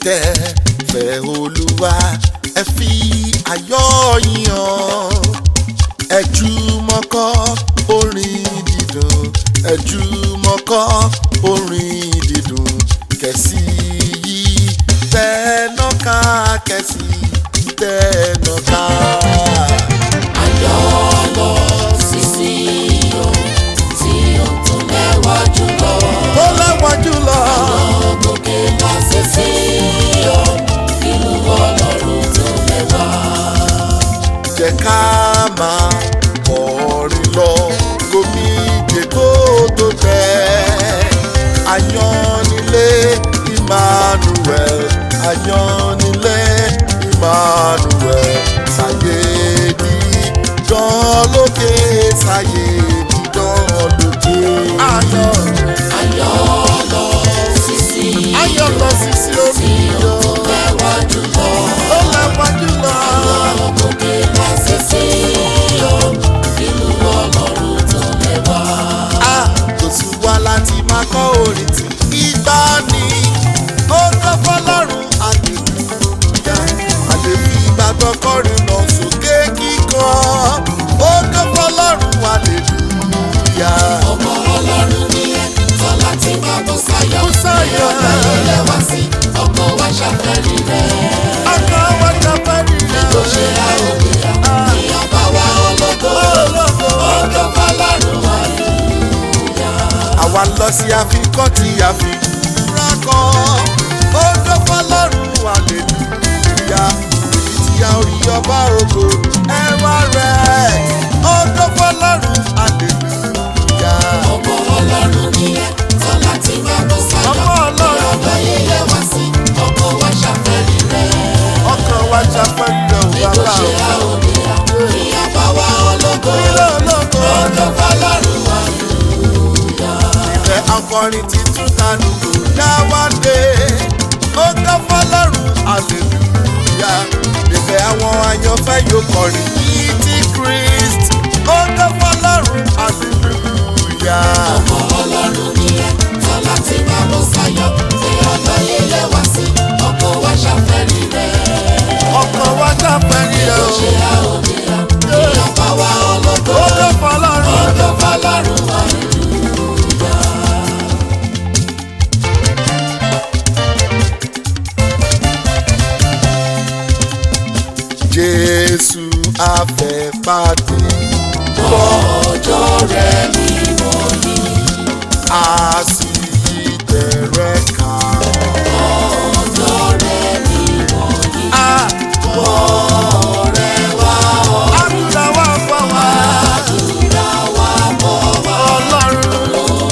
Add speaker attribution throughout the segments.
Speaker 1: tẹ́ fẹ́ olúwa ẹ fi ayọ̀ yìn hàn ẹ jùmọ̀ kọ orin dídùn ẹ jùmọ̀ kọ orin dídùn kẹ̀sì yìí tẹ̀nà ká kẹ̀sì tẹ̀nà ká.
Speaker 2: Ayọ̀ lọ sí Síónì, Síónì tó lẹ́wà jùlọ.
Speaker 1: ó lẹ́wọ̀n jùlọ.
Speaker 2: Ògòkè lọ sí Síónì, ìlú Ọlọ́run tó lẹ́wà.
Speaker 1: jẹ́ ká máa kọrin lọ gómìnà kó tó tẹ̀. Ayọ̀nilé Emmanuel Ayọ̀nilé Emmanuel sáyé dídán lókè sáyé dídán lókè. Ayọ̀
Speaker 2: Ayọ̀ lọ sí Síónì,
Speaker 1: ayọ̀ lọ sí sí omi
Speaker 2: Síónì
Speaker 1: yọ.
Speaker 2: tó lẹ́wà jùlọ.
Speaker 1: Ó lẹ́wọ̀n jùlọ.
Speaker 2: Ògòkè lọ sí Síónì, ìlú Ọlọ́run tó lẹ́wà.
Speaker 1: a kò sí wá láti máa kọ́ orin tí ìgbà ni ó tọ́ fọlọ́run àdìgúnyà àdèbí ìgbàgbọ́ kọrin lọ sókè kíkan ó tọ́ fọlọ́run àdèlúyà.
Speaker 2: Ọmọ Ọlọ́run ni ẹ, tọ́lá tí máa bọ́ sáyọ̀.
Speaker 1: Bú sáyọ̀.
Speaker 2: Ọ̀gá yóò lẹ́wà sí, ọkọ̀ wa ṣàfẹ́rí rẹ̀.
Speaker 1: ọkọ̀ wọn jábẹ́ nìyẹn.
Speaker 2: Tó ṣe àròyé à, ní ọba wa ológo.
Speaker 1: ológo.
Speaker 2: Ọjọ́ fọlọ́run wà
Speaker 1: àwa lọ sí àfikọ́ tí a fi kúra kọ́ ó tọ́ fọlọ́run àdèlúyà tí a rí ọba ògo ẹwà rẹ̀ ó tọ́ fọlọ́run àdèlúyà.
Speaker 2: ọmọ Ọlọ́run ni ẹ, tọ́lá tí máa bọ́ sáyọ̀.
Speaker 1: Ọmọ Ọlọ́run.
Speaker 2: Ní ọba yóò lẹ́wà sí, ọkọ̀ wa ṣàfẹ́rí rẹ̀.
Speaker 1: ọkàn wa jápẹ́lẹ̀ ò
Speaker 2: Tó
Speaker 1: bàbá
Speaker 2: ṣe àròyé à, ní ọba wa ológo.
Speaker 1: ilé ológo
Speaker 2: Ọjọ́ fọlọ́run wà
Speaker 1: ìfẹ́ akọrin títún kánúkò dáwádé ó tọ́ fọlọ́run àlèlúyà ìfẹ́ àwọn àyànfẹ́ yóò kọrin yìí ti Christ ó tọ́ fọlọ́run àlèlúyà.
Speaker 2: ọmọ Ọlọ́run ni ẹ, tọ́lá tí máa bọ́ sáyọ̀. Ní ọba yóò lẹ́wà sí, ọkọ̀ wa ṣàfẹ́rí rẹ̀.
Speaker 1: ọkàn wa jápẹ́lẹ̀ ò
Speaker 2: ṣe àròyé à, ní ọba wa ológo.
Speaker 1: ó tọ́ fọlọ́run.
Speaker 2: Ọjọ́ fọlọ́run wà
Speaker 1: Jésù afẹ́pàdé
Speaker 2: ọjọ́ rẹ̀ mímọ́ ni.
Speaker 1: a sì yí tẹ̀rẹ̀ ká.
Speaker 2: Ọjọ́ rẹ̀ mímọ́ ni.
Speaker 1: àdúrà wa fọ́ wa
Speaker 2: Àdúrà wa bọ̀ wá
Speaker 1: ọlọ́run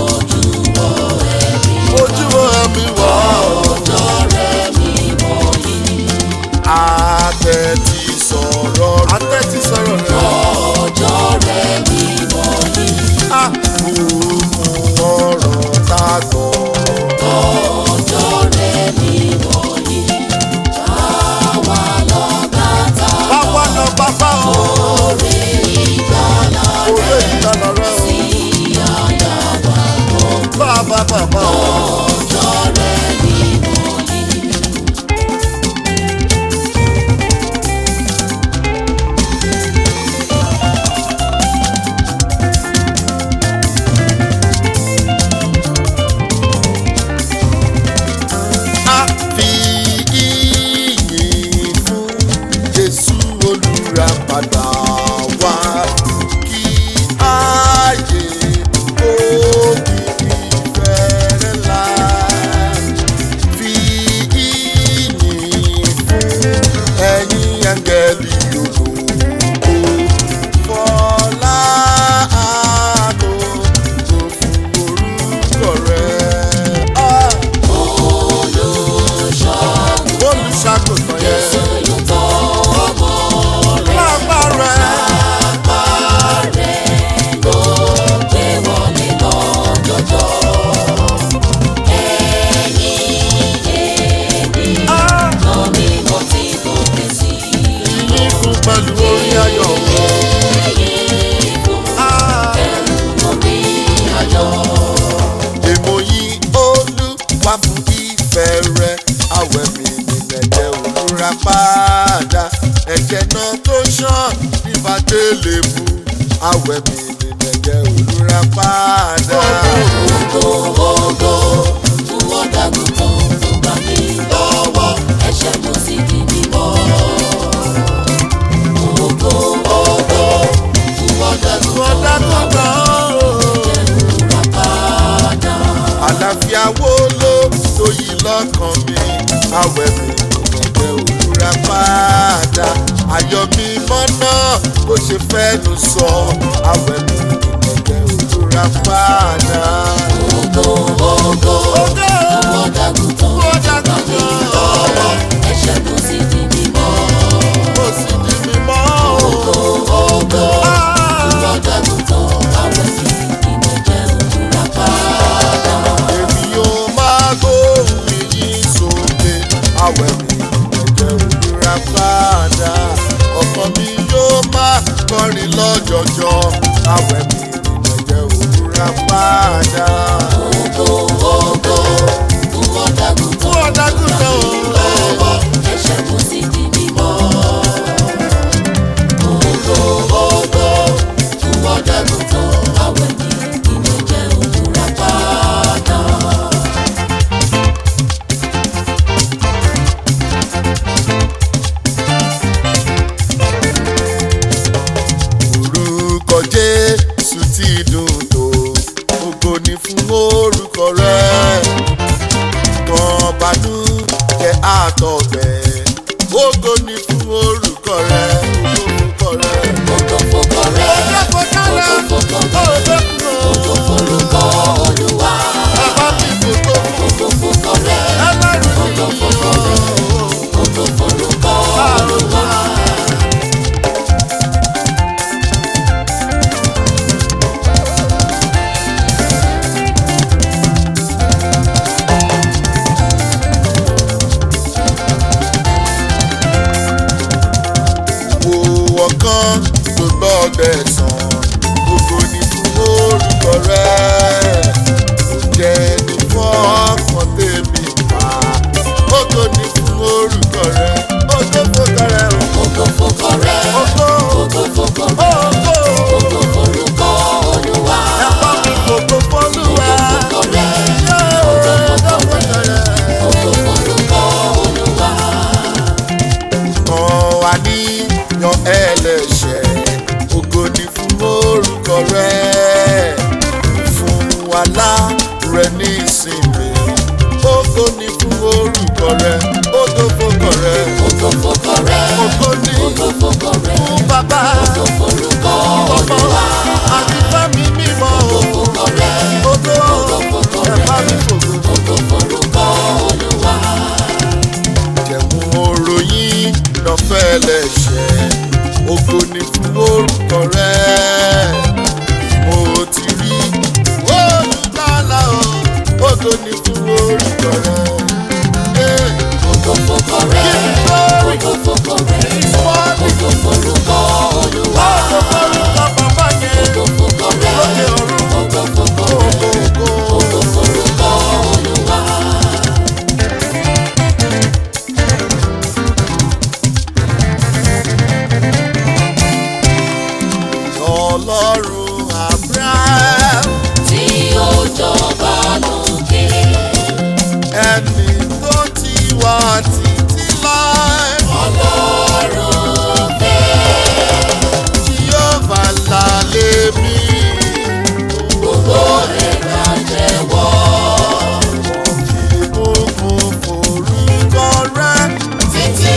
Speaker 1: ojú ẹ̀mí wọ̀
Speaker 2: ọjọ́ rẹ̀ mímọ́ ni.
Speaker 1: àtẹ̀tí sọ̀rọ̀ àtẹ̀tí sọ̀rọ̀ rẹ̀
Speaker 2: Ọjọ́ rẹ̀ mímọ́ ni.
Speaker 1: àkókò ọ̀rọ̀ tá a gbọ́.
Speaker 2: Ọjọ́ rẹ̀ mímọ́ ni. Àwa lọ bàtà
Speaker 1: báwa lọ bàbá o
Speaker 2: orí ìgbàlà
Speaker 1: òwe ìdáná rẹ̀
Speaker 2: sí àyàwó.
Speaker 1: o bàbá bàbá o.
Speaker 2: Ọjọ́ rẹ̀ mímọ́ ni.
Speaker 1: a fi ìyìn fún Jésù olùràpadà wá kí ayé òkìkí fẹ́rẹ̀ la fi ìyìn fún ẹ̀yin áńgẹ́lì ògo fọlá àánú tó fún orúkọ rẹ̀. Ah!
Speaker 2: Olùṣọ́gun
Speaker 1: olùṣàgùntàn yẹn.
Speaker 2: Jésù yóò tọ́ ọmọ rẹ̀.
Speaker 1: lágbára ẹ̀.
Speaker 2: Apá rẹ̀ ló gbé wọlé lọ́jọ́jọ́. Ẹ̀yin ènìyàn lọ ní mo ti gòkè sí.
Speaker 1: yìnyín fún pẹ̀lú orin ayọ̀.
Speaker 2: Ẹ̀yin fún
Speaker 1: Ah,
Speaker 2: ẹ̀rù omi ayọ̀.
Speaker 1: èmo yìí olúwa fún ìfẹ́ rẹ̀ àwẹ̀ mi padà ẹ̀jẹ̀ náà tó ṣàn nípa délé mu àwẹ̀ mi ní ẹ̀jẹ̀ olùrà padà.
Speaker 2: Ògo ògo fún ọ̀dàgùtàn tó gbà mí lọ́wọ́ ẹ̀ṣẹ̀ mo sì di mímọ́. Ògo ògo fún ọ̀dàgùtàn tó gbà mí lọ́wọ́ padà.
Speaker 1: àlàáfíà wo ló tó yí lọ́kàn mi àwẹ̀ mi ẹ̀jẹ̀ olùrà padà ayọ̀ mi mọ́nà bó ṣe fẹ́nu sọ àwẹ̀ mi ẹ̀jẹ̀ olùrà padà.
Speaker 2: Ògo ògo fún ọ̀dàgùtàn tó gbà mí lọ́wọ́ ẹ̀ṣẹ̀ mo sì di mímọ́.
Speaker 1: Mo sì di mímọ́
Speaker 2: Ògo ògo fún ọ̀dàgùtàn àwẹ̀ mi ìmẹ̀jẹ̀ òwúrà padà.
Speaker 1: èmi yóò máa gbóhùn yìí sókè àwẹ̀ mi ẹ̀jẹ̀ olùrà padà ọkàn mi yóò máa kọrin lọ́jọjọ àwẹ̀ mi ẹ̀jẹ̀ olùrà padà.
Speaker 2: Ògo ògo fún ọ̀dàgùtàn
Speaker 1: Fún ọ̀dàgùtàn o.
Speaker 2: lọ́wọ́ ẹ̀ṣẹ̀ mo sì di mímọ́. Ògo ògo fún ọ̀dàgùtàn àwẹ̀ mi ìmẹ̀jẹ̀ òwúrà padà.
Speaker 1: orúkọ jésù ti dùn tó ògo ni fún orúkọ rẹ kan banú jẹ àtọgbẹ ògo ni fún orúkọ rẹ orúkọ rẹ.
Speaker 2: Ògo fòkọ rẹ̀, ògo fòkọ rẹ̀, ògo forúkọ Olúwa. Ògo fòkọ rẹ̀, ògo fòkọ rẹ̀, ògo forúkọ Olúwa.
Speaker 1: wo ọ̀kan tó gbọ́dẹ̀ sàn gbogbo ní fún orúkọ rẹ̀ kò jẹ́ ní fọ́ọ̀kan tèmi pa ògo ní fún orúkọ rẹ̀ ògo fòkọ rẹ̀
Speaker 2: Ògo fòkọ rẹ̀,
Speaker 1: ògo
Speaker 2: ògo fòkọ rẹ̀,
Speaker 1: ògo
Speaker 2: ògo forúkọ Olúwa.
Speaker 1: ẹ̀fọ́ mi fògo fọ́lúwa
Speaker 2: Ògo fòkọ rẹ̀,
Speaker 1: ògo fòkọ rẹ̀.
Speaker 2: ògo forúkọ Olúwa.
Speaker 1: kan wà níyan ẹlẹ́ṣẹ̀ ògo ni fún orúkọ rẹ̀ fún wàhálà rẹ̀ ní ìsinmi ògo ni fún orúkọ rẹ̀ ògo fòkọ rẹ̀
Speaker 2: Ògo fòkọ rẹ̀,
Speaker 1: ògo ni
Speaker 2: ògo fòkọ rẹ̀,
Speaker 1: fún bàbá
Speaker 2: ògo forúkọ
Speaker 1: ọmọ
Speaker 2: Olúwa.
Speaker 1: àti fẹ́mi mímọ́
Speaker 2: Fòkọ rẹ̀,
Speaker 1: ògo
Speaker 2: fòkọ
Speaker 1: ẹ̀fá
Speaker 2: rẹ̀,
Speaker 1: mi fògo.
Speaker 2: ògo forúkọ Olúwa.
Speaker 1: jẹ̀mú oròyìn lọ́fẹ́ lẹ́ṣẹ̀ ògo ni fún orúkọ rẹ̀ mo ti rí olùdálà o ògo ni fún orúkọ rẹ̀. Eh,
Speaker 2: Ògo fòkọ rẹ̀, ògo fòkọ rẹ̀,
Speaker 1: Mọ́ọ̀lì
Speaker 2: ògo forúkọ Olúwa.
Speaker 1: ògo forúkọ bàbá yẹn
Speaker 2: Ògo fòkọ rẹ̀,
Speaker 1: lókè ọ̀run
Speaker 2: ògo fòkọ rẹ̀,
Speaker 1: ògo ògo.
Speaker 2: ògo forúkọ Olúwa.
Speaker 1: ọlọ́run abraham
Speaker 2: Tí ó jọba lókè,
Speaker 1: ẹni tó ti wá títí láì.
Speaker 2: Ọlọ́run fẹ́
Speaker 1: Jehovah lálẹ́ mi.
Speaker 2: gbogbo ẹ̀ka jẹ́wọ́.
Speaker 1: Ìbùkún forúkọ rẹ̀.
Speaker 2: Títí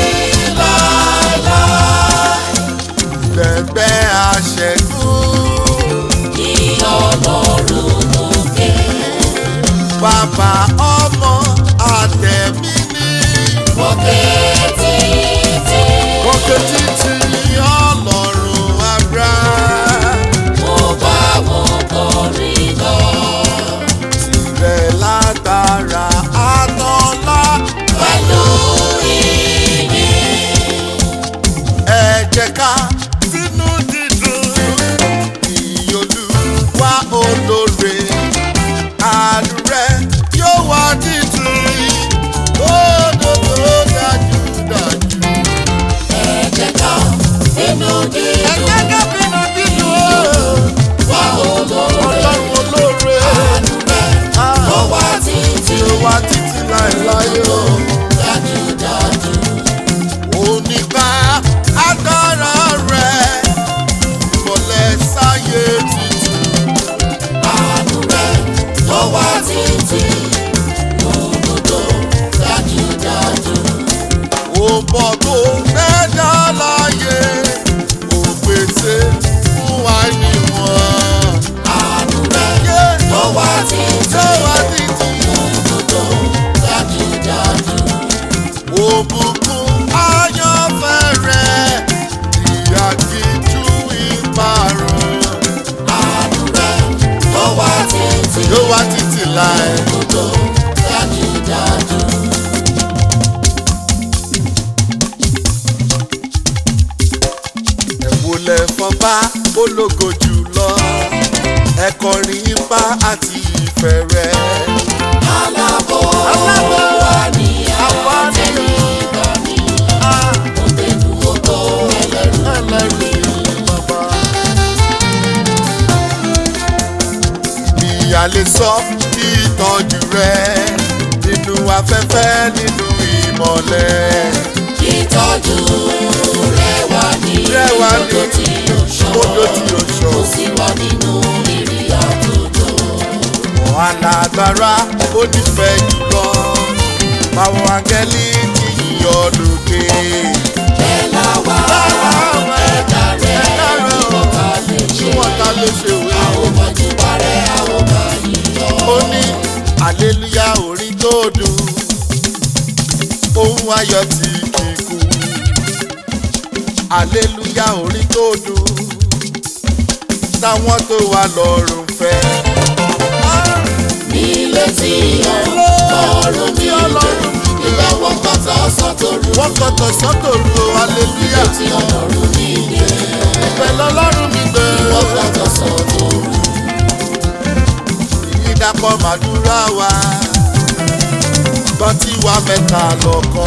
Speaker 2: láéláé,
Speaker 1: Bẹ̀bẹ̀ àṣẹ̀gùn.
Speaker 2: kí Ọlọ́run lókè.
Speaker 1: Bàbá ọmọ àtẹ̀mí ní.
Speaker 2: Òkè títí,
Speaker 1: Òkè títí ọlọ́run Abraham.
Speaker 2: mo bá wọn kọrin lọ.
Speaker 1: Tirẹ̀ látara àtọ́lá.
Speaker 2: Pẹ̀lú ìyìn,
Speaker 1: Ẹ jẹ́ ká sínú dídùn. Ìyolúwa olóore. Àdúrẹ́ yóò wá títí. Ó dòdò dájú. ó bọ̀ tó dẹ́dá láyé ó pèsè fún wa níwọ̀n.
Speaker 2: àánú rẹ̀
Speaker 1: Yé
Speaker 2: tó wá títí
Speaker 1: tó wá títí
Speaker 2: òdodo dájúdájú.
Speaker 1: òbùkún ayọ̀fẹ́ rẹ̀ ìyá kìjú ìparun.
Speaker 2: àánú rẹ̀ tó wá títí
Speaker 1: yóò wá títí láì.
Speaker 2: òdodo dájúdájú.
Speaker 1: ẹ̀wòlẹ̀ fọba ológo jùlọ ẹ̀kọrin ipá àti ìfẹ́ rẹ̀.
Speaker 2: alábò
Speaker 1: Alábò
Speaker 2: wà ní
Speaker 1: àwa ní
Speaker 2: àtẹ̀yìnbá mi. òbẹ̀nu odò ẹlẹ́rù
Speaker 1: ẹlẹ́rìí bàbá. ìyàlè sọ ìtọ́jú rẹ̀ nínú afẹ́fẹ́ nínú ìmọ̀lẹ̀.
Speaker 2: ìtọ́jú rẹ̀ wà ní
Speaker 1: Rẹ̀ wà ní
Speaker 2: odò tí ó ṣọ́.
Speaker 1: odò tí ó ṣọ́.
Speaker 2: ó sì wà nínú ìrì àjòjò.
Speaker 1: alágbára ó nífẹ̀ẹ́ jùlọ báwọn angẹ́lì ti yíyọ lókè.
Speaker 2: bẹ́ẹ̀ láwa ẹ̀dá rẹ̀ kí wọ́n ká lè
Speaker 1: tí
Speaker 2: ṣe.
Speaker 1: wọ́n ta ló ṣe wé.
Speaker 2: àwọn mọ̀jú parẹ́ àwọn máa yíyọ.
Speaker 1: ó ní àlélúyà orin tó dùn ohun ayọ̀ tí kì í kú. àlélúyà orin tó dùn táwọn tó wà lọ́rùn fẹ́.
Speaker 2: nílé tí ọlọ́run mi gbé ìgbà wọn kọ́ta ọ̀sán tó rú.
Speaker 1: wọ́n kọ́tọ̀ sọ́tò ru àlélúyà
Speaker 2: tí ọlọ́run mi gbé
Speaker 1: pẹ̀lú ọlọ́run mi gbé.
Speaker 2: wọ́n kọ́ta ọ̀sán tó rú.
Speaker 1: ìdàpọ̀ màdúrà wa gbọ́n tí wàá mẹ́ta lọ́kọ́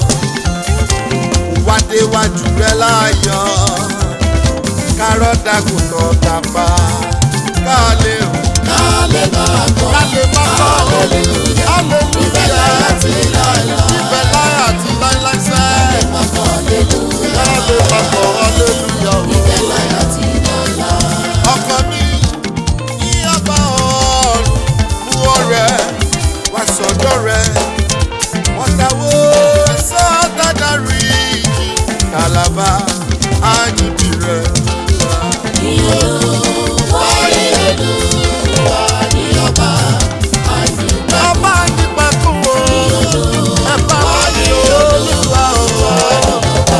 Speaker 1: wádéwájú rẹ láàyò kárọ̀ dàgùtàn tàpá ká lè rùn
Speaker 2: ká lè máa gbọ́
Speaker 1: ká lè má kọ́
Speaker 2: hallelujah ìbẹ̀ láyà
Speaker 1: hallelujah
Speaker 2: tí láyà
Speaker 1: ìfẹ́ láyà àti láíláí sẹ́
Speaker 2: má kọ́ hallelujah
Speaker 1: ká lè má kọ́ hallelujah o.
Speaker 2: ìbẹ̀ láyà tí láyà.
Speaker 1: ọkọ mi ní ọba ọ̀run mú ọrẹ wá sọ́dọ̀ rẹ wọ́n dáwó sọ́dọ̀dà rí ìjì kàlàbà áyìnbí rẹ.
Speaker 2: ní olúwa ní olúwa ní ọba àyìnbá.
Speaker 1: ọba nípa kún o ẹ bá wà ní olúwa o.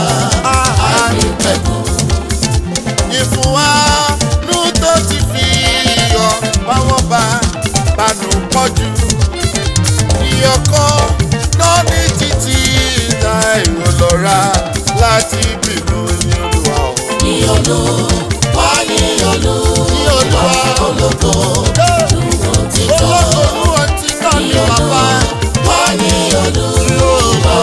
Speaker 1: ìfún wa nú tó ti fi yọ báwọn bá bánú pọ̀jù ìyọkọ náà ní títí ìta èrò lọ́ra láti bínú ní olúwa o.
Speaker 2: ní olúwa ní
Speaker 1: ní
Speaker 2: olúwa
Speaker 1: olúwa
Speaker 2: ológo dúró títọ́.
Speaker 1: olóògùn ọtí náà ní bàbá
Speaker 2: wá ní olúwa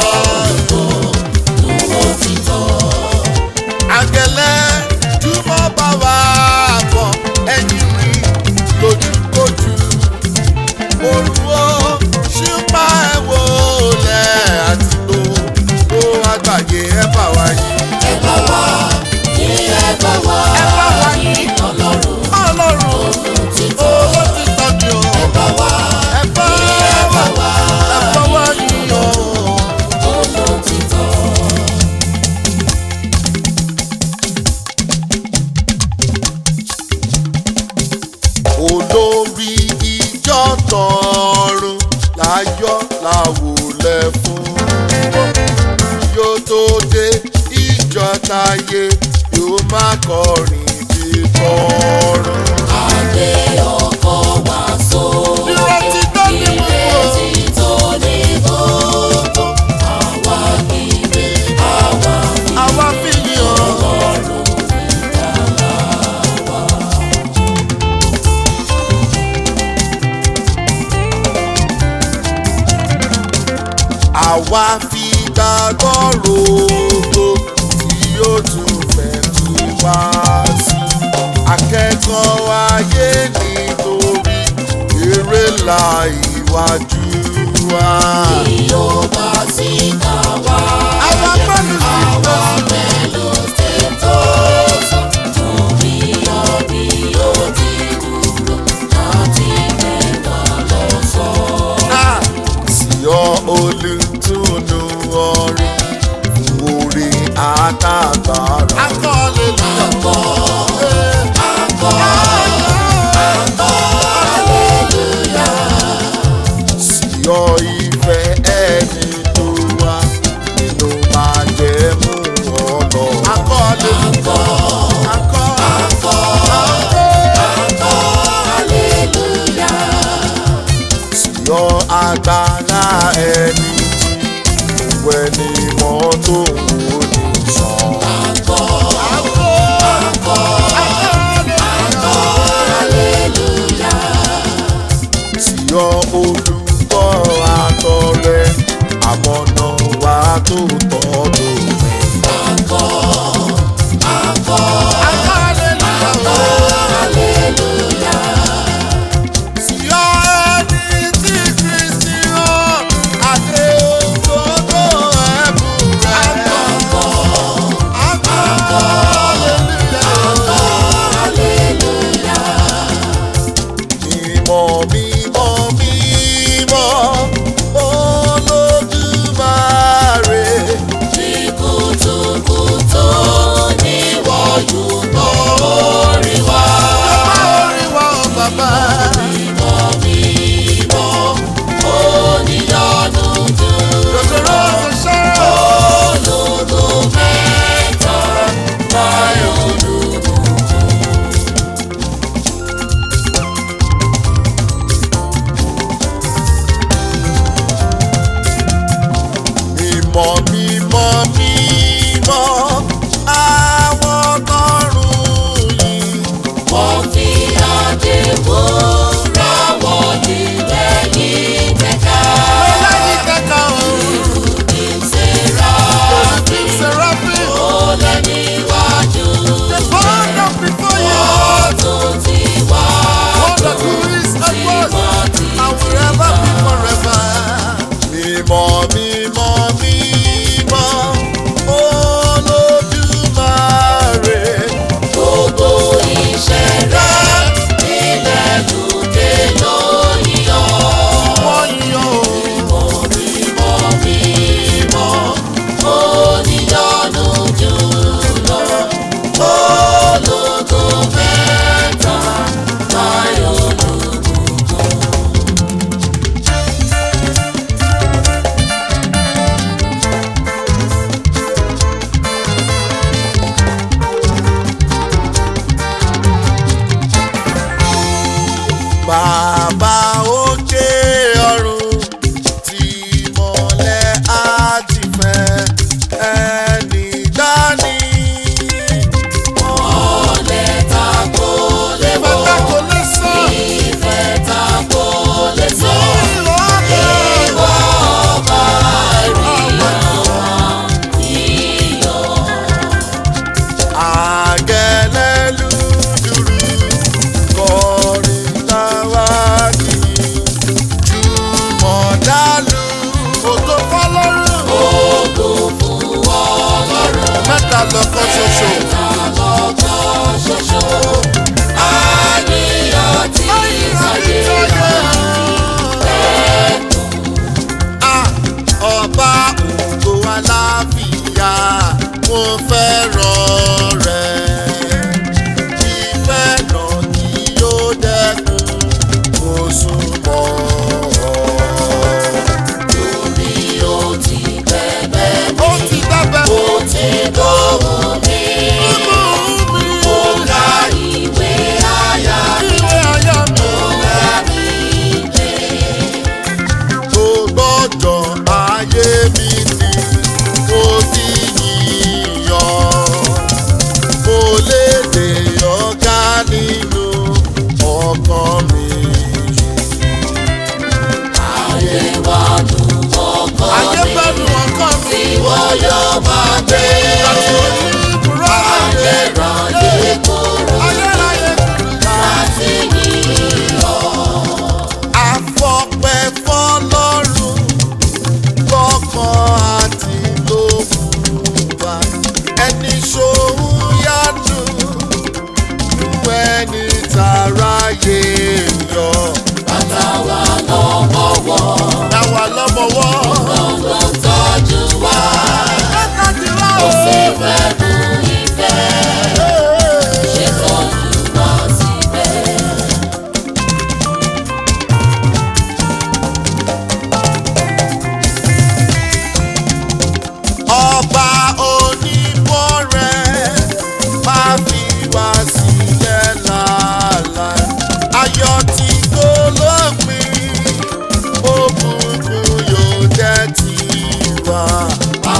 Speaker 2: dúró títọ́.
Speaker 1: àgẹ̀lẹ̀ túmọ̀ bá wà bọ̀ ẹ̀yìn rí lójúkojú olùwọ́ ṣùpá ẹ̀wọ̀ lẹ̀ àti tó tó àgbàyé ẹ̀ bá wà yìí.
Speaker 2: ẹ bá wá ní ẹ bá wá
Speaker 1: Ẹ bá wá
Speaker 2: ní ọlọ́run
Speaker 1: ọlọ́run
Speaker 2: títọ́.
Speaker 1: owó ti tọ́jú o.
Speaker 2: ẹ bá wá
Speaker 1: ẹ bá
Speaker 2: ẹ bá wá
Speaker 1: ẹ bá wà yìí o.
Speaker 2: olótìtọ́.
Speaker 1: olórí ìjọ tọrùn láyọ̀ làwòlẹ̀ fún yóò tó dé ìjọ táyé yóò má kọrin bí tọrùn.
Speaker 2: Adé ọkọ̀ wá sókè.
Speaker 1: Ìrètí tó ní gbogbo.
Speaker 2: Ìrètí tó ní gbogbo. Àwa kìíní, àwa
Speaker 1: àwa fi yàn
Speaker 2: ọlọ́run ìgbàlà wa.
Speaker 1: àwa fi gbàgbọ́ rògbò tí yóò tún fẹ́ kí wá sí. akẹ́kọ̀ọ́ ayé nítorí eré ńlá ìwájú wa.
Speaker 2: Bí ó bá sí ká wá.
Speaker 1: àwa pẹ̀lú sí
Speaker 2: Àwa
Speaker 1: lọ.
Speaker 2: pẹ̀lú tètò sọ. Torí ọbí ó ti dúró láti mẹ́wàá lọ sọ.
Speaker 1: sí ọ olùtúnú ọrìn agbára.
Speaker 2: akọ́ hallelujah.
Speaker 1: Akọ,
Speaker 2: akọ́ hallelujah.
Speaker 1: sí ọ ìfẹ́ ẹni tó wá nínú májẹ̀mú ọ̀nà.
Speaker 2: akọ́ hallelujah. akọ́
Speaker 1: Akọ,
Speaker 2: akọ́ hallelujah.
Speaker 1: sí ọ agbára ẹni tí ìwé ni wọ́n tó ń wò ní sàn.
Speaker 2: akọ́ akọ́ hallelujah.
Speaker 1: tí ọ olùkọ́ àtọrẹ àmọ́nà wa tó tọ́ lómi.
Speaker 2: akọ́ akọ́ hallelujah.
Speaker 1: tí ọ ẹni tí kristi rán adé òdodo ẹ̀bùn rẹ̀. mímọ́ mímọ́ mímọ́ olódùmarè. mímọ́ mímọ́ mímọ́ àwọn tọrùn yìí. mímọ́ mímọ́ mímọ́ olódùmarè.
Speaker 2: Gbogbo ìṣẹ̀dá ilẹ̀ lókè lóyìn ọ́.
Speaker 1: wọ́n yan o.
Speaker 2: Mímọ́ mímọ́ oníyanu jùlọ. Ológo mẹ́ta láyọ̀ lókùnkùn.
Speaker 1: Bàbá òkè ọ̀run tí mọ̀lẹ́ á ti fẹ́ ẹni dání.
Speaker 2: Ọ̀lẹ́ ta kò lè wọ̀. Ìfẹ́ ta kò lè sọ. Ìwọ ọba ìrìnàwó ìyọ̀.
Speaker 1: Àgẹ̀lẹ́lú dúró kọrin táwa kìí. Jùmọ̀dálù ògo fọlọ́run.
Speaker 2: Ògo fún Ọlọ́run.
Speaker 1: Mẹ́ta lọ́kọ́ ṣoṣo.
Speaker 2: Lọ́kàn ṣoṣo. Àníyàn tí ìtàgé
Speaker 1: Ah, ọba ògo aláfíà mo fẹ́ràn rẹ̀ ìfẹ́ náà kí yóò dẹ́kun mo súnmọ́ ọ.
Speaker 2: torí ó ti bẹ̀bẹ̀
Speaker 1: ó ti dábẹ́
Speaker 2: ó ti gbóhùn mi. Ó ka ìwé àyà mi.
Speaker 1: ìwé ayá mi.
Speaker 2: Ó bá mi gbé.
Speaker 1: tó gbọ́dọ̀ ayé mi ni mo ti yíyan mo lè dè ọ̀gá nínú ọkàn mi.
Speaker 2: Ayé wa dùn ọkọ
Speaker 1: ayé
Speaker 2: mi.
Speaker 1: gbẹ́nu ọkàn mi.
Speaker 2: Tí wọ́n yóò máa gbé.
Speaker 1: àti oníbùrọ̀ ayé
Speaker 2: Ayérayé kóró
Speaker 1: ayérayé
Speaker 2: láti yíyọ.
Speaker 1: àfọpẹ́ fọlọ́run lọ́kàn àti lókùnwà ẹni ṣòun yánu nú ẹni tàráyé yọ.
Speaker 2: Bàtà wa lọ́wọ́ wọ̀.
Speaker 1: Dáwà lọ́mọwọ́.
Speaker 2: Ló tọ́jú wa.
Speaker 1: Ẹ̀ka ti rá o.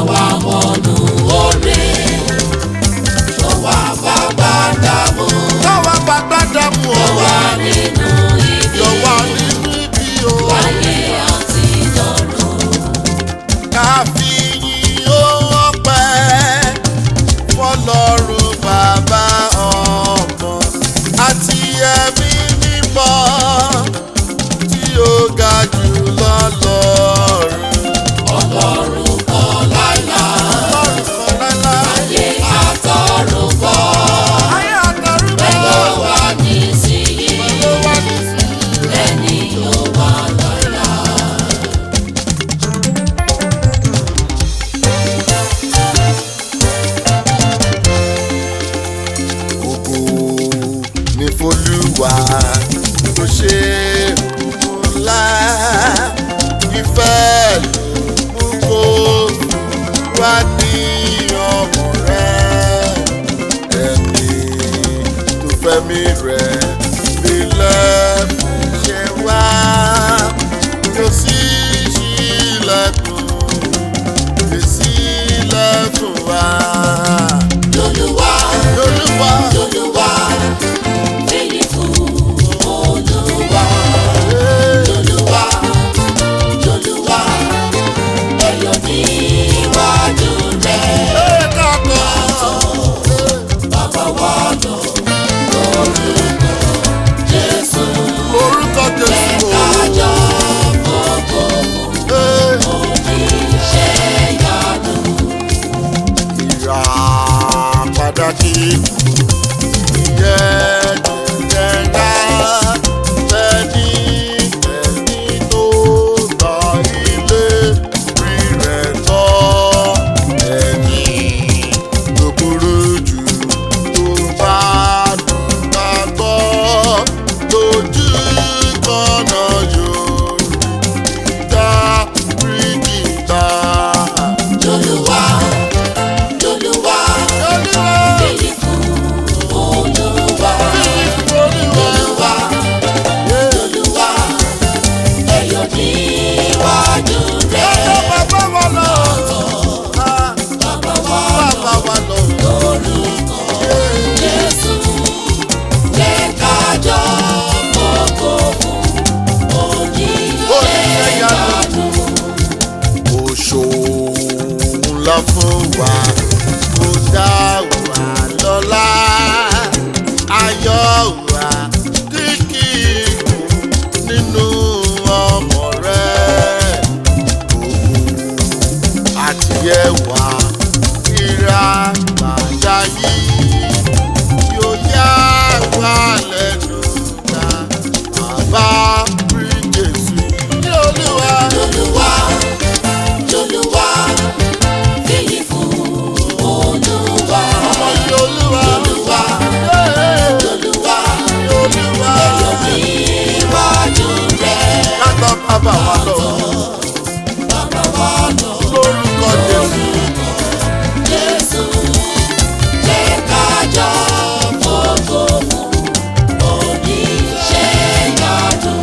Speaker 2: wá wọnú oore. Tó wá bá gbàdàmú.
Speaker 1: káwa bàbá dàmú
Speaker 2: Tó
Speaker 1: ọ̀wá
Speaker 2: wá nínú ibi.
Speaker 1: yọ̀wá nínú ibi o.
Speaker 2: Ayé àti lọ́run.
Speaker 1: káfíyìn ó ọpẹ́ fọlọ́run bàbá ọmọ àti ẹ̀mí mímọ́ tí ó ga jù lọ lọ́run.
Speaker 2: Ọlọ́run kan láìlá.
Speaker 1: ọlọ́run kan lálá.
Speaker 2: Ayé àtọ̀run bọ̀.
Speaker 1: ayé àtọ̀run
Speaker 2: Bẹ́ẹ̀
Speaker 1: bọ̀.
Speaker 2: ló wà nísìnyí.
Speaker 1: ló wá nísìnyí.
Speaker 2: Ẹni yóò wà lọ́la.
Speaker 1: ògo ní folúwa tó ṣe òun ńlá ìfẹ́ ló mú kó wá ní ọmọ rẹ ẹni tó fẹ́mi rẹ nílẹ̀ ṣe wá yóò sì ṣílẹ̀kùn èsì lẹ́kùn wá.
Speaker 2: Lolúwa,
Speaker 1: Olúwa.
Speaker 2: Lolúwa, fìyì fún Olúwa. Lolúwa, Lolúwa, ẹ̀yọ̀ níwájú rẹ̀. Bàbá wa lọ lórúkọ Jésù.
Speaker 1: Orúkọ Jésù o.
Speaker 2: Kájọ gbogbo oníṣẹ́ yanu.
Speaker 1: Ìrà pàtàkì yẹ jẹjẹrẹ tẹni tẹni tó gba ilé rí rẹ̀ lọ. Ẹni tó burú jù tó bá dùgbà gbọ́ lójú kọ́nà yóò dá rí kìtà.
Speaker 2: Lolúwa, Lolúwa, fìyì fún Olúwa. Lolúwa, Lolúwa, ẹ̀yọ̀ níwájú rẹ̀. Bàbá wa lórúkọ Jésù. Jẹ́ kájọ gbogbo fún oníṣẹ́ yanu.
Speaker 1: ńlá fún wa kó dá wa lọ́lá ayọ̀ wa kíkì nínú ọmọ rẹ̀ òun àti ẹwà ìra gbàdá yìí yóò yá wa lẹ́nu ta bàbá rí Jésù ní Olúwa.
Speaker 2: Lolúwa, Lolúwa, fìyì fún Olúwa.
Speaker 1: ọmọ yìí Olúwa.
Speaker 2: Olúwa,
Speaker 1: Ee,
Speaker 2: Lolúwa,
Speaker 1: Olúwa.
Speaker 2: ẹ̀yọ̀ níwájú rẹ̀.
Speaker 1: Lágbà bàbá wa lọ
Speaker 2: Bàbá wa lọ
Speaker 1: lórúkọ Jésù.
Speaker 2: Jésù. Jẹ́ kájọ gbogbo fún oníṣẹ́ yanu.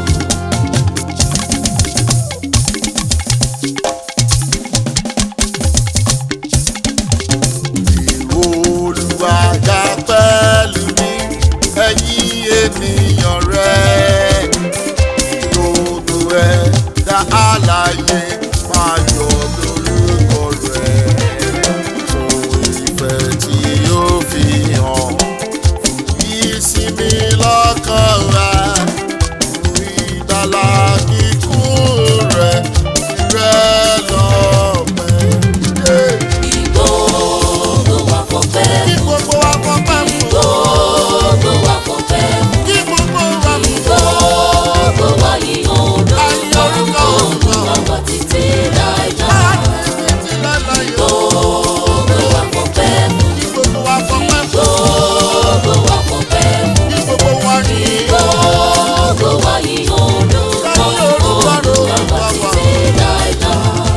Speaker 1: Olúwa ga pẹ̀lú mi, ẹ̀yin ènìyàn rẹ̀. Ìdodo ẹ̀dá alààyè máa yọ lórúkọ rẹ̀. Fún ìfẹ́ tí ó fi hàn, fún ìsinmi lọ́kàn wa. Fún ìgbàlà kíkún rẹ̀, tirẹ̀ lọ́pẹ́. Yeah.
Speaker 2: Gbogbo wa fọpẹ́
Speaker 1: Kí gbogbo wa kọ́ pẹ́ fún.
Speaker 2: gbogbo wa fọpẹ́
Speaker 1: Kí gbogbo wa fún.
Speaker 2: gbogbo wa yìí
Speaker 1: Ayé orúkọ
Speaker 2: orúkọ
Speaker 1: Olúwa.
Speaker 2: bàbá títí láìlá.
Speaker 1: Títí láéláé o.
Speaker 2: Gbogbo wa fọpẹ́
Speaker 1: Kí gbogbo wa kọ́ pẹ́ fún.
Speaker 2: gbogbo wa fọpẹ́
Speaker 1: Kí gbogbo wa yìn.
Speaker 2: gbogbo wa yìí orúkọ
Speaker 1: Ayé orúkọ
Speaker 2: bàbá
Speaker 1: Olúwa.
Speaker 2: títí láìlá.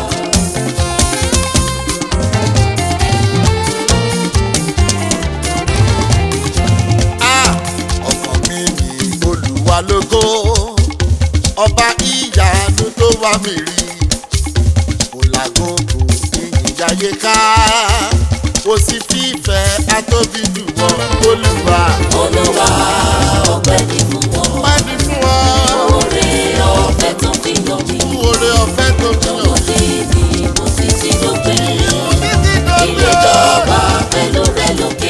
Speaker 1: Ah, ọkàn mi ní Olúwa lógo. Ọba ìyanu tó wá mi rí. Kò lágógó ìyìn àyè ká kò sí fífẹ́ atóbi jù wọ́n olúwa
Speaker 2: olúwa ọpẹ́ ní fún wọn.
Speaker 1: pàdé fún wọn
Speaker 2: oore ọ̀fẹ́ tó fi yọ mí.
Speaker 1: fún oore ọ̀fẹ́ tó fi hàn.
Speaker 2: ọmọdé mi mo ti ti dópin.
Speaker 1: títí dọ́gbẹ́
Speaker 2: ilé ìjọba pẹ̀lú rẹ lókè.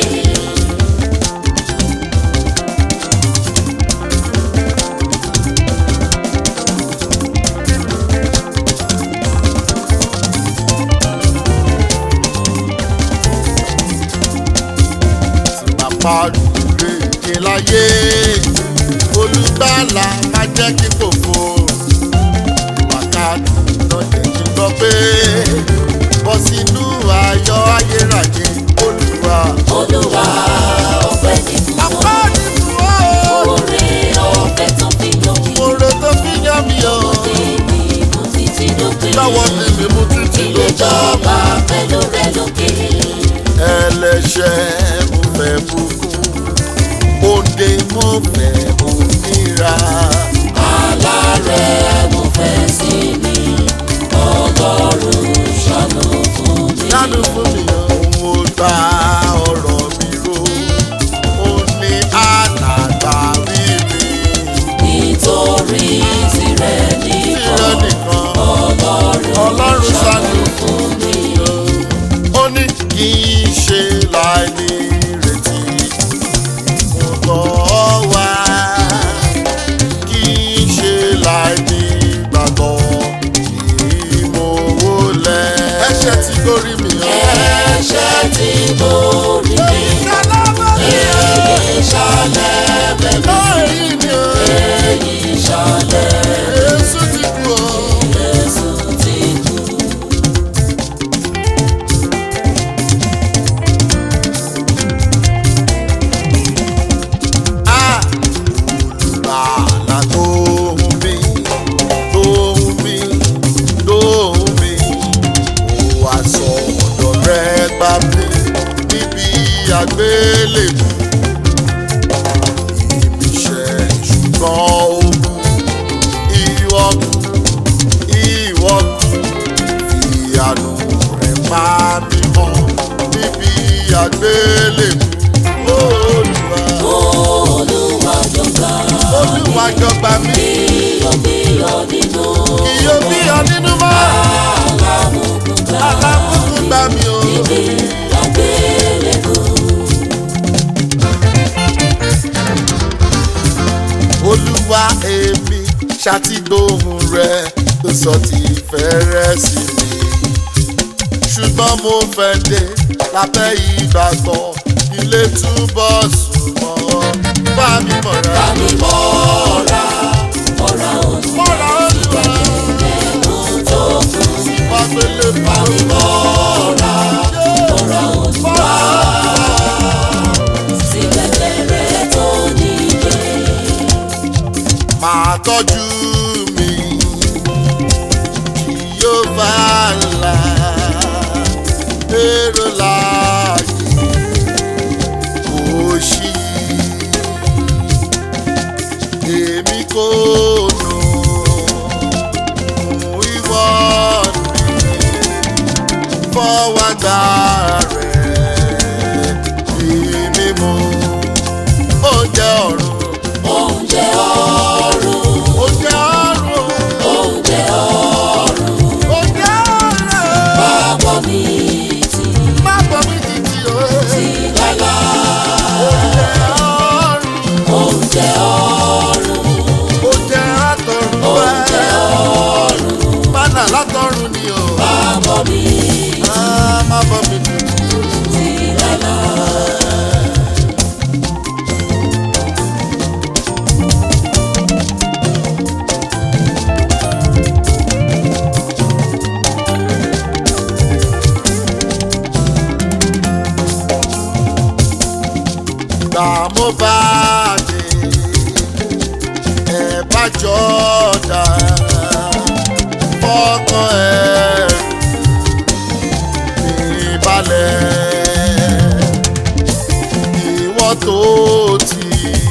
Speaker 1: bàbá rèé láyé olùgbàlà má jẹ́ kí fòfò wákàtí náà jẹ́ kí n gbọ́ pé bọ́ sínú ayọ̀ ayérayé olúwa.
Speaker 2: olúwa ọpẹ́ ní fún wọn.
Speaker 1: àpáàdì fún ọ.
Speaker 2: oore ọ̀fẹ́ tó fi yọ mí.
Speaker 1: Oore tó fi yán mi o.
Speaker 2: ọmọdé mi mo ti ti dópin.
Speaker 1: Lọ́wọ́ ni mi mú títí
Speaker 2: ilé
Speaker 1: lójọ́.
Speaker 2: ìjọba pẹ̀lú rẹ lókè.
Speaker 1: Ẹlẹ́ṣẹ̀ mo fẹ́ bùkún. Òde mo fẹ́ òmìnira.
Speaker 2: alárẹ̀ mo fẹ́ sí mi. ọlọ́run ṣàánú fún mi.
Speaker 1: Dánú fún mi o. Mo gba ọ̀rọ̀ mi ro. Ó ní ànàgbà rí mi.
Speaker 2: nítorí tirẹ̀
Speaker 1: Tìrẹ
Speaker 2: nìkan
Speaker 1: nìkan.
Speaker 2: ọlọ́run
Speaker 1: Ọlọ́run ṣàánú
Speaker 2: fún mi.
Speaker 1: ó ní kì í ṣe láì ní ìrètí mo bọ̀ wá kì í ṣe láì ní ìgbàgbọ́ kì í mo wọlé. ẹ̀ṣẹ̀ tí gorí mi ọ́.
Speaker 2: ẹ̀ṣẹ̀ tí mo rí mi èyí ṣàlẹ̀ bẹ̀rẹ̀
Speaker 1: lórí mi ọ́.
Speaker 2: èyí ṣàlẹ̀
Speaker 1: Jésù ti kú ọ́.
Speaker 2: Jésù ti kú.
Speaker 1: Ah! Olùgbàlà tó hùn mí, tó hùn mí, tó hùn mí. Ó wá sọ ọ̀dọ̀ rẹ̀ gbà mí níbi àgbélébùú. Ìmíṣẹ́ ṣùgbọ́n ó kú, ìwọ kú, ìwọ kú. Fi àánú rẹ̀ pa mí mọ́ níbi àgbélébùú. Olúwa
Speaker 2: Olúwa jọba
Speaker 1: olúwa jọba mi
Speaker 2: bíyọ̀bíyọ̀ nínú
Speaker 1: kì yóò bí ọ nínú mọ́
Speaker 2: alámùkúta
Speaker 1: alákùnkùn gbà mí o.
Speaker 2: níbi àgbélébù.
Speaker 1: olúwa èmi ṣàtìgbóhùn rẹ tó sọ ti fẹ́rẹ̀ sí mi ṣùgbọ́n mo fẹ́ dé lábẹ́ ìgbàgbọ́ ilé túbọ̀ sùn mọ́ bá mi mọ̀ra.
Speaker 2: Bámi mọ́ra, mọ́ra òun
Speaker 1: mọ́ra olúwa
Speaker 2: ẹ̀kún tó kù.
Speaker 1: wá gbélé
Speaker 2: Bámi mọ́ra, mọ́ra òun
Speaker 1: mọ́ra
Speaker 2: sí pẹ̀lẹ́rẹ́ tó níye.
Speaker 1: máa tọ́jú mi kí yóò bá là èrò láàyè kò sí èmi kò nù mú ìwọ ni fọwọ́ gbà rẹ̀ bí mímú oúnjẹ ọ̀run
Speaker 2: Oúnjẹ ọ̀run,
Speaker 1: oúnjẹ ọ̀run.
Speaker 2: oúnjẹ ọ̀run,
Speaker 1: Oúnjẹ ọ̀run.
Speaker 2: bàbọ̀ mi ti
Speaker 1: Má bọ̀ mí títí o.
Speaker 2: ti lálá.
Speaker 1: Oúnjẹ ọ̀run.
Speaker 2: Oúnjẹ ọ̀run,
Speaker 1: Oúnjẹ látọ̀run wá.
Speaker 2: oúnjẹ ọ̀run,
Speaker 1: Mánà látọ̀run ni o.
Speaker 2: bàbọ̀ mi
Speaker 1: Ah, Má bọ̀ mí títí o.
Speaker 2: ti lálá.
Speaker 1: Gbà mo bá dé. Ẹ bá jọ̀dá. Fọ́kàn ẹ̀rù ní balẹ̀. Ìwọ tó ti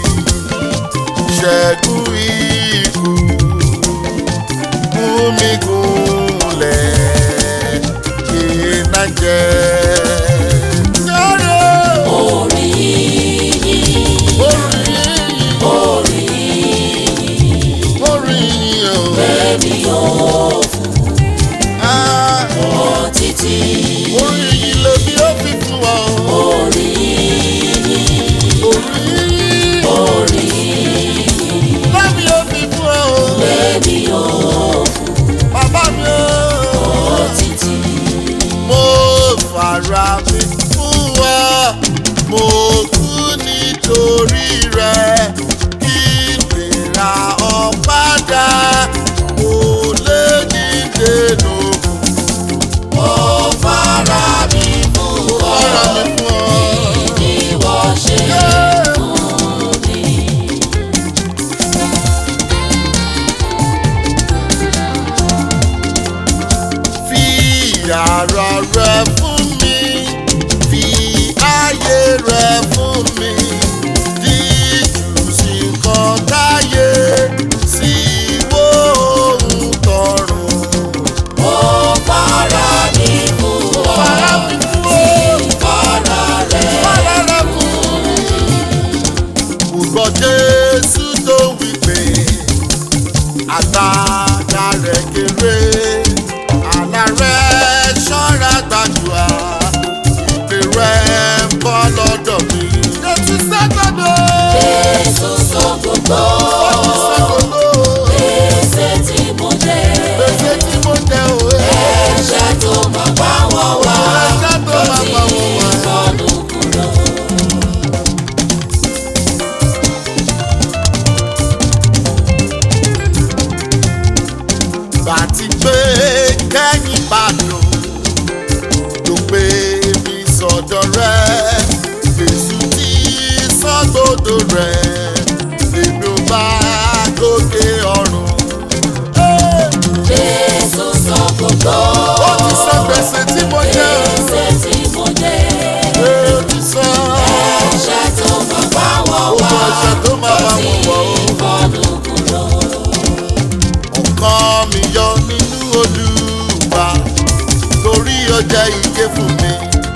Speaker 1: ṣẹ́gun ikú. Mú mi gúnlẹ̀. Iná jẹ. Sọ́rọ̀
Speaker 2: orí yìí
Speaker 1: orí
Speaker 2: orí yìí
Speaker 1: orí yìí o.
Speaker 2: èmi yóò
Speaker 1: Ah,
Speaker 2: fún ọ títí
Speaker 1: Orí yìí lèmi ó fi fún ọ.
Speaker 2: orí yìí
Speaker 1: Orí yìí
Speaker 2: orí yìí
Speaker 1: lèmi ó fi fún ọ.
Speaker 2: èmi yóò
Speaker 1: Bàbá mi o.
Speaker 2: fún ọ títí
Speaker 1: mo fara mi fún wa mo kú nítorí rẹ kí lè ra ọ padà mo lé ní dènà
Speaker 2: ó fara mi fún ọ
Speaker 1: fara mi fún ọ.
Speaker 2: ni wọ́n ṣe
Speaker 1: Yeah.
Speaker 2: fún mi.
Speaker 1: fi ara rẹ fún mi fi ayé rẹ fún mi díjú sí nǹkan táyé sí wo ohun tọrùn.
Speaker 2: ó fara mi fún ọ
Speaker 1: Fara mi fún ọ.
Speaker 2: fara rẹ̀
Speaker 1: Fara rẹ fún mi. Gbogbo Jésù tó wí pé àgbàdá rẹ̀ kéré àlá rẹ̀ ṣọ́ra gbàdúrà ìpè rẹ̀ ń bọ́ lọ́dọ̀ mi. Jésù sẹ́gbọ̀dọ̀.
Speaker 2: Jésù sọ gbogbo
Speaker 1: Jésù sẹ́gbọ̀dọ̀.
Speaker 2: gbèsè tí mo jẹ
Speaker 1: Gbèsè tí mo jẹ òwe.
Speaker 2: ẹ̀ṣẹ̀ tó máa bá wọn wá
Speaker 1: Ẹ̀ṣẹ̀ tó máa bá wọn wá.
Speaker 2: ìkọlù kúrò.
Speaker 1: Bàtí pé kẹ́yìn bàdàn ló pé mi sọ̀dọ̀ rẹ̀. Jésù tí sọ́gbọ́dọ̀ rẹ̀ lèmi ò bá gòkè ọ̀run.
Speaker 2: Jésù sọ gbogbo
Speaker 1: Ó ti sọ gbèsè tí mo jẹ́ o.
Speaker 2: gbèsè tí mo jẹ
Speaker 1: Ó ti sọ
Speaker 2: ẹ̀ṣẹ̀ tó máa bá wọn
Speaker 1: gbogbo
Speaker 2: wá
Speaker 1: ẹ̀ṣẹ̀ tó máa bá wọn wọ̀ o.
Speaker 2: ìkọlù kúrò.
Speaker 1: ọkàn mi yọ nínú olúwa torí ó jẹ́ ike fún mi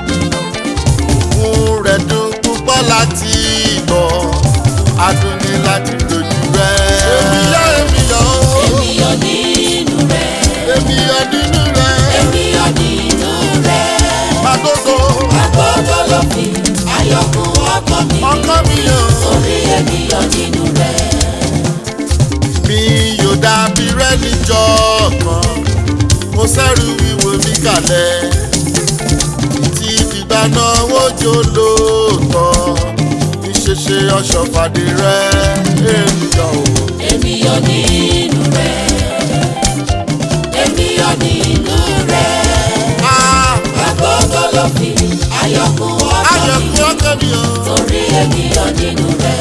Speaker 1: òun rẹ̀ dùn púpọ̀ láti bọ̀ adùn ní láti lójú rẹ̀. èmi yọ èmi yọ
Speaker 2: Èmi yọ̀ nínú rẹ̀,
Speaker 1: èmi yọ nínú rẹ̀
Speaker 2: èmi yọ̀ nínú rẹ̀.
Speaker 1: àgógó
Speaker 2: Àgbọ̀dọ̀ ló fi ayọ̀kún ọkàn mi.
Speaker 1: ọkàn mi yọ.
Speaker 2: Orí èmi yọ̀ nínú rẹ̀.
Speaker 1: mi yóò dàbí rẹ níjọ́ kan mo sẹ́rù wíwo mi kalẹ̀ tí ìgbà náà wójó lóòótọ́ ìṣeṣe ọ̀ṣọ́fàdé rẹ ènìyàn o.
Speaker 2: Èmi yọ̀ nínú rẹ̀. Èmi yọ̀ nínú rẹ̀.
Speaker 1: Ah,
Speaker 2: Àgbọ̀dọ̀ ló fi ayọ̀kún ọkàn mi.
Speaker 1: ayọ̀kún ọkàn mi o.
Speaker 2: Orí èmi yọ̀ nínú rẹ̀.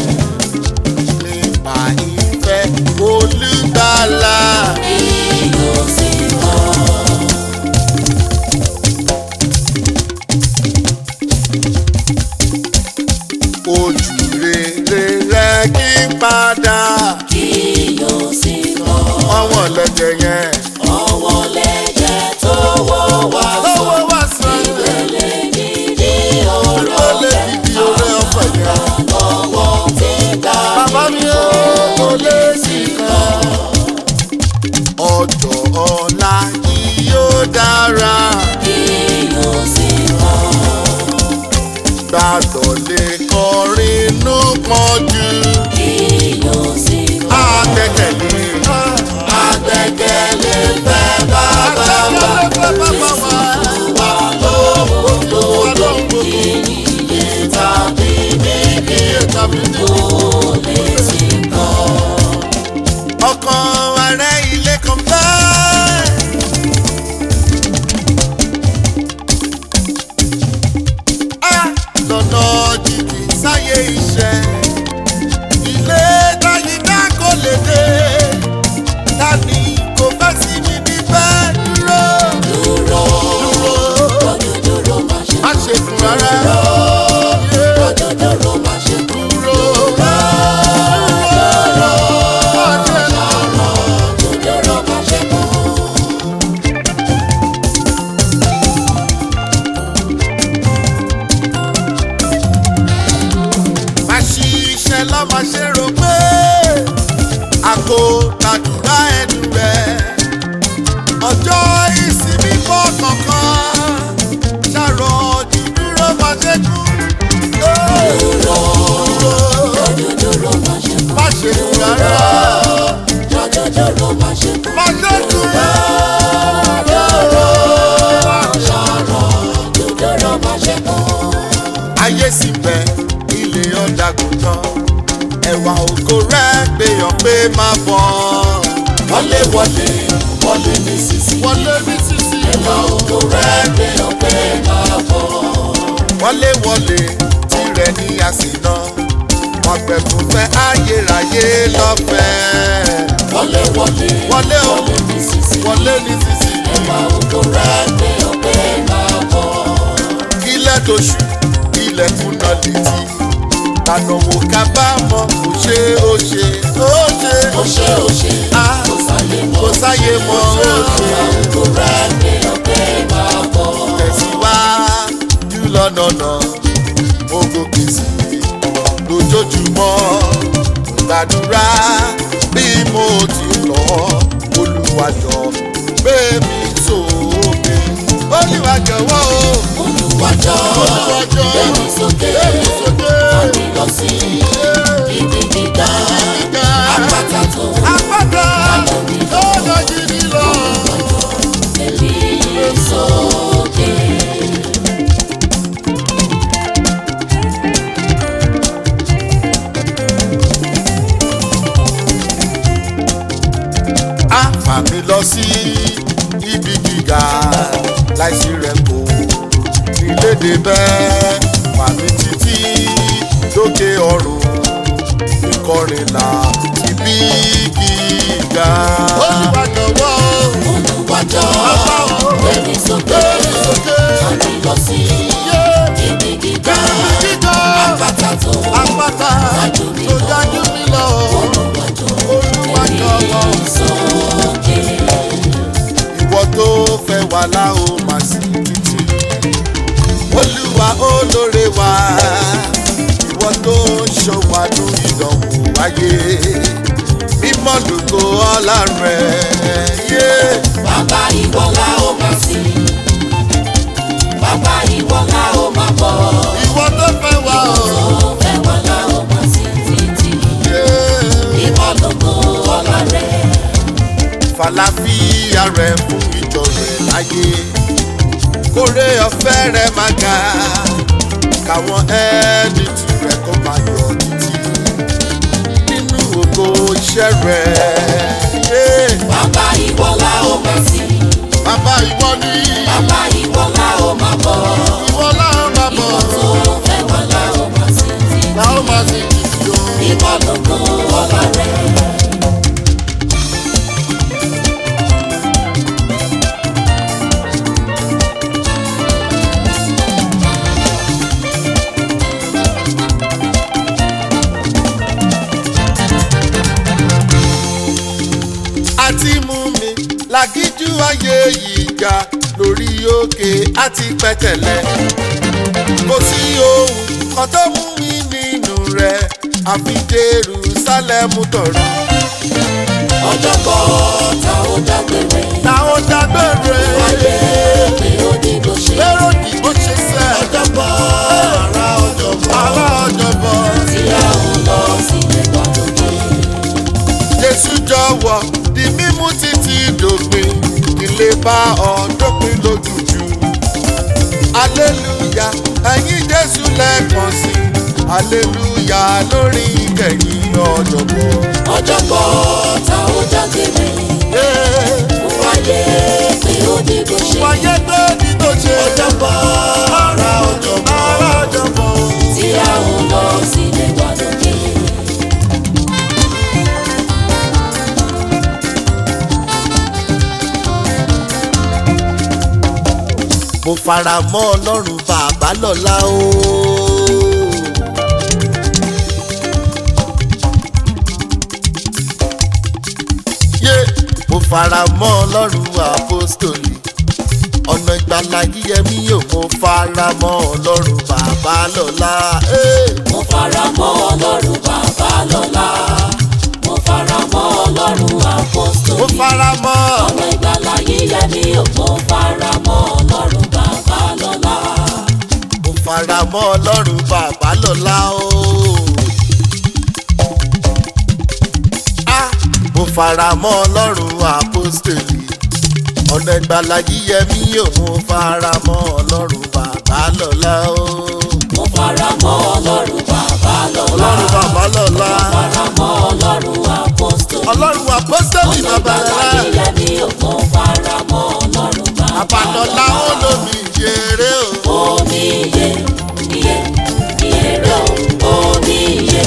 Speaker 1: nípa ìfẹ́ olùgbàlà
Speaker 2: Ìlú sí mọ́.
Speaker 1: ojú rere rẹ kí n padà
Speaker 2: Ìlú sí mọ́.
Speaker 1: ọwọ́ lẹ́jẹ̀ yẹn.
Speaker 2: Ọwọ́ lẹ́jẹ̀ tó wọ́ wá sọ.
Speaker 1: lọ́wọ́ wá sàn.
Speaker 2: Ìpele dídí ọ̀rọ̀
Speaker 1: ó lè dìdí orí ọ̀fẹ́ yẹn.
Speaker 2: lọ́wọ́ tí gbà
Speaker 1: Bàbá mi ó kò lè sí kan. Ọjọ́ ọ̀la yìí yóò dára.
Speaker 2: kí yóò sì mọ́.
Speaker 1: Gbàgbọ́ lè kọrin inú pọ́njú.
Speaker 2: Kí yóò sì mọ́.
Speaker 1: Àgbẹ̀kẹ̀lé.
Speaker 2: Agbẹ́kẹ̀lé fẹ́ bàbá wa.
Speaker 1: Bàbá wa.
Speaker 2: Wà lóhùn lódò ìyè tàbí níbi
Speaker 1: Tàbí ní
Speaker 2: tó lè sí kọ́.
Speaker 1: ọkàn ààrẹ ilé kan bẹ́ẹ̀. Ah, lọ́nà jìjì sáyé iṣẹ́ ilé tayíká kò lè dé ta ni kò fẹ́ sí mi níbẹ̀ dúró
Speaker 2: Dúró,
Speaker 1: dúró
Speaker 2: lọ́dún dúró má ṣe
Speaker 1: má ṣe kùn rárá
Speaker 2: dúró. Lọ́dún dúró má ṣe
Speaker 1: dúró
Speaker 2: dúró.
Speaker 1: má ṣe
Speaker 2: Lọ́dún dúró má ṣe kú.
Speaker 1: má ṣe rò pé àgbo làdúrà ẹnu rẹ̀ ọjọ́ ìsinmi bọ́ kankan ṣàrọ̀ dídúró má ṣe kú.
Speaker 2: Dúró, dúdúró má ṣe kú.
Speaker 1: má ṣe kú rárá
Speaker 2: Dúdúró má ṣe kú.
Speaker 1: má ṣe kú rárá.
Speaker 2: Ṣọ̀rọ̀ dúdúró má ṣe kú.
Speaker 1: ayé sì bẹ ilé ọ̀dàgùn tán ẹ̀wà ògo rẹ̀ gbéyàn pé má bọ̀
Speaker 2: Wọlé wọlé wọlé nísinsìnyí.
Speaker 1: wọlé ní sísí
Speaker 2: Ẹ̀wà ògo rẹ̀ gbé ọpẹ́ máa bọ̀.
Speaker 1: wọlé wọlé tirẹ̀ ní àsìná wọn gbẹ̀bùn fẹ́ ayérayé lọ́fẹ̀ẹ́
Speaker 2: Wọlé wọlé
Speaker 1: wọlé o
Speaker 2: wọlé nísinsìnyí.
Speaker 1: wọlé ní sísí
Speaker 2: Ẹ̀wà ògo rẹ̀ gbé ọpẹ́ máa bọ̀.
Speaker 1: ilẹ̀ tó ṣù ilẹ̀ kùnà létí lànà wò kábàámọ̀ kò ṣe ó ṣe ó ṣe
Speaker 2: Ó ṣe ó ṣe
Speaker 1: Ah,
Speaker 2: kò sáyé mọ́.
Speaker 1: kò sáyé mọ́ ó ṣe.
Speaker 2: Ẹ̀wà ògo rẹ̀ gbé ọpẹ́ máa bọ̀.
Speaker 1: tẹ̀síwájú lọ́nàna mo gòkè sí i lójoojúmọ́ gbàdúrà bí mo ti lọ olùwàjọ gbé mi sókè olùwàjọwọ́ o
Speaker 2: Olùwàjọ́
Speaker 1: olùwàjọ
Speaker 2: gbẹ̀mí sókè.
Speaker 1: gbé mi sókè
Speaker 2: Àmì lọ sí ibi gíga.
Speaker 1: gíga
Speaker 2: Àpáta tó
Speaker 1: àpáta lọ́nà gidi lọ.
Speaker 2: tẹ̀lé sókè.
Speaker 1: á fà mí lọ sí ibi gíga láìsí rẹ̀ kò nílédè bẹ́ẹ̀ fà mí títí lókè ọ̀run ìkọrìnlá ibi gíga. olùbàdànwọ́
Speaker 2: Olùwàjọ́ gbẹ̀mí sókè. Àmì lọ sí ibi gíga.
Speaker 1: gíga
Speaker 2: Àpáta tó
Speaker 1: àpáta tó dájú mi lọ. olùbàdànwọ́
Speaker 2: sókè.
Speaker 1: ìwọ tó fẹ́ wà láò máa sí títí. olúwa olóore wa ìwọ tó ń ṣọwádù ìdánwò ayé mímọ́ lóko ọlá rẹ̀ yé.
Speaker 2: Bàbá ìwọ la ó máa sìn. Bàbá ìwọ la ó máa bọ̀.
Speaker 1: ìwọ tó fẹ́ wà ó
Speaker 2: Ó fẹ́ wá la ó máa sìn títí.
Speaker 1: yé.
Speaker 2: Ìwọ lógo ọlá rẹ̀.
Speaker 1: fàlàfíà rẹ̀ fún ìjọ rẹ̀ láyé kórè ọ̀fẹ́ rẹ̀ máa ga káwọn ẹni tù rẹ̀ kó máa yọ títí nínú ògo iṣẹ́ rẹ̀. Yeah.
Speaker 2: Bàbá ìwọ la ó máa sìn.
Speaker 1: Bàbá ìwọ ni
Speaker 2: Bàbá ìwọ la ó máa bọ̀.
Speaker 1: ìwọ láwọn máa bọ̀
Speaker 2: Ìwọ tó fẹ́ wá la ó máa sìn títí.
Speaker 1: láwọn máa sì jìjì o.
Speaker 2: Ìwọ lógo ọlá rẹ̀.
Speaker 1: Àti mú mi làgíjú ayé yìí ga lórí òkè àti pẹ̀tẹ̀lẹ̀. Kò sí ohun kan tó mú mi nínú rẹ̀ àfi Jerúsálẹ́mù tọ̀rọ̀.
Speaker 2: Ọjọ́bọ̀ ta ó dágbére.
Speaker 1: Táwọn dágbére
Speaker 2: Ayé pé ó ní bó ṣe.
Speaker 1: lérò ní bó ṣe sẹ́.
Speaker 2: Ọjọ́bọ̀ ara ọjọ́bọ̀.
Speaker 1: Àwa ọ̀jọ̀bọ̀
Speaker 2: Tí a ò lọ sílé gbàdúgbò.
Speaker 1: Jésù jọ̀wọ́ di mímú títí dòpin ilé bá ọ dópin lójújú. Aleluya ẹ̀yin Jésù lẹ́ẹ̀kan sí i. Aleluya lórí ìkẹyìn ọ̀jọ̀gbọ́n.
Speaker 2: Ọjọ́bọ̀ ta ó dágbére. Fún ayé pé ó ní bó ṣe.
Speaker 1: Wáyé tó ní tó ṣe.
Speaker 2: Ọjọ́bọ̀ ara ọjọ́bọ̀.
Speaker 1: Ara ọ̀jọ̀gbọ́n.
Speaker 2: Tí a ò lọ sílé gbàdúgbò.
Speaker 1: Mo fara mọ́ Ọlọ́run bàbá lọ́la o. Yé mo fara mọ́ Ọlọ́run apostoli ọ̀nà ìgbàlà yíyẹmí yóò mo fara mọ́ ọlọ́run bàbá lọ́la. Hey!
Speaker 2: mo fara mọ́ ọlọ́run bàbá lọ́la mo fara mọ́ ọlọ́run
Speaker 1: mo
Speaker 2: apostoli
Speaker 1: fara mọ́
Speaker 2: ọ̀nà ìgbàlà yíyẹ mi ò mo fara mọ́ ọlọ́run bàbá lọ́la
Speaker 1: mo fara mọ́ ọlọ́run bàbá lọ́la o. Ah! mo fara mọ́ ọlọ́run apostoli ọ̀nà ìgbàlà yíyẹmí yóò mo fara mọ́ ọlọ́run bàbá lọ́la o.
Speaker 2: mo fara mọ́ ọlọ́run bàbá lọ́la
Speaker 1: ọlọ́run bàbá lọ́la
Speaker 2: fara mọ́ ọlọ́run apostoli
Speaker 1: ọlọ́run apostoli
Speaker 2: ọ̀nà
Speaker 1: bàbá
Speaker 2: ìgbàlà
Speaker 1: lọ́la
Speaker 2: yíyẹ mi ò mo fara mọ́ ọlọ́run bàbá
Speaker 1: bàbá lọ́la ó lómi ìjẹrẹ o.
Speaker 2: omi iye iye iye rẹ o omi iye.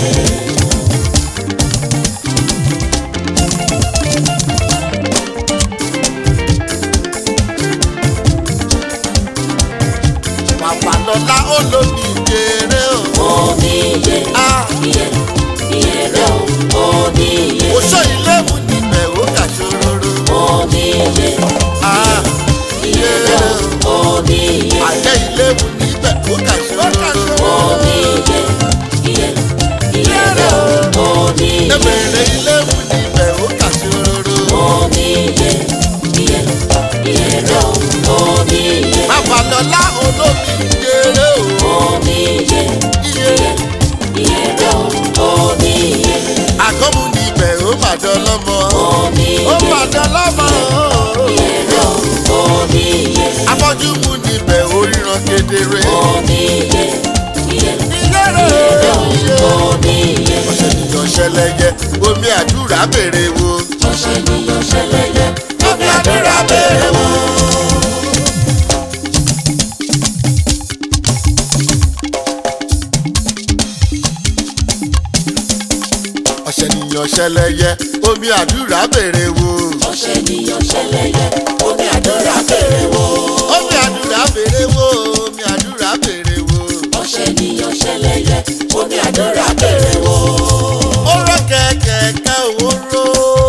Speaker 1: bàbá lọ́la ó lómi ìjẹrẹ o.
Speaker 2: omi iye
Speaker 1: Ah!
Speaker 2: iye iye rẹ o omi iye
Speaker 1: oṣó ilé mu níbẹ̀ ó kà ṣòroro.
Speaker 2: omi iye
Speaker 1: Ah!
Speaker 2: iye rẹ o omi iye
Speaker 1: àjẹ́ ilé mu níbẹ̀ ó kà ṣòroro.
Speaker 2: omi iye iye iye rẹ o omi iye
Speaker 1: Ebèrè ilé mu níbẹ̀ ó kà ṣòroro.
Speaker 2: omi iye iye iye rẹ o omi iye
Speaker 1: bàbá lọ́la ó lómi ìjẹrẹ o.
Speaker 2: omi iye
Speaker 1: iye
Speaker 2: iye rẹ o omi iye
Speaker 1: àgọ́mu níbẹ̀ ó mà dán lọ́mọ.
Speaker 2: omi
Speaker 1: ó
Speaker 2: iye
Speaker 1: mà dán lọ́mọ.
Speaker 2: iye rẹ o omi iye
Speaker 1: afọ́jú mu níbẹ̀ ó ríran kedere.
Speaker 2: omi iye iye
Speaker 1: ìyẹ́rẹ̀ iye.
Speaker 2: omi iye.
Speaker 1: ọ̀sẹ̀ nìyàn ṣẹlẹ̀yẹ omi àdúrà béèrè wo.
Speaker 2: ọ̀sẹ̀ nìyàn ṣẹlẹ̀yẹ
Speaker 1: omi àdúrà béèrè wo. ọ̀sẹ̀ nìyàn ṣẹlẹ̀yẹ omi àdúrà béèrè wo.
Speaker 2: ọ̀sẹ̀ nìyàn ṣẹlẹ̀yẹ omi àdúrà bèrè wò.
Speaker 1: omi àdúrà béèrè wo. omi àdúrà béèrè wo.
Speaker 2: ọ̀sẹ̀ nìyàn ṣẹlẹ̀yẹ omi àdúrà bèrè wò.
Speaker 1: ó rọ kẹ̀kẹ́ owó ró.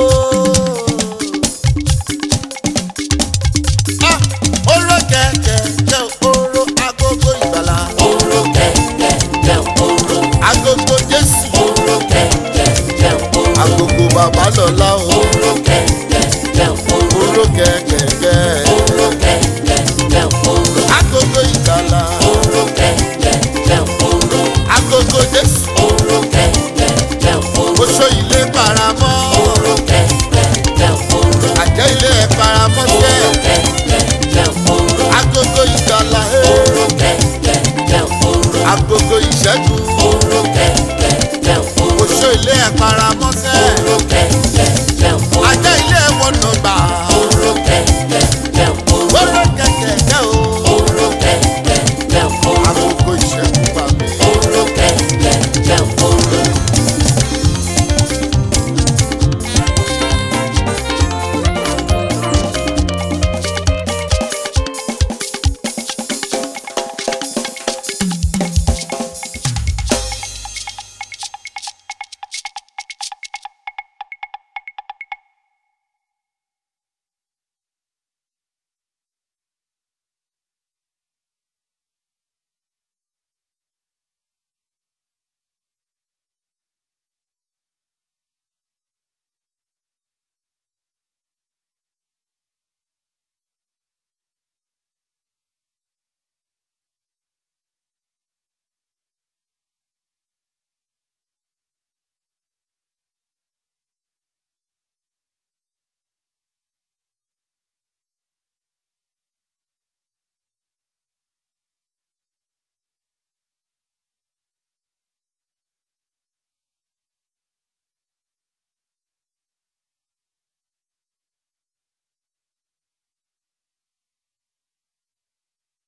Speaker 1: Ah, ó rọ kẹ̀kẹ́ owó ró agogo ìgbàlà.
Speaker 2: oró kẹ̀kẹ́ oró
Speaker 1: agogo jésù.
Speaker 2: oró kẹ̀kẹ́ oró
Speaker 1: agogo bàbá lọ́la o.
Speaker 2: oró kẹ̀kẹ́ oró
Speaker 1: oró kẹ̀kẹ́
Speaker 2: oró kẹ̀kẹ́ oró
Speaker 1: agogo ìgbàlà.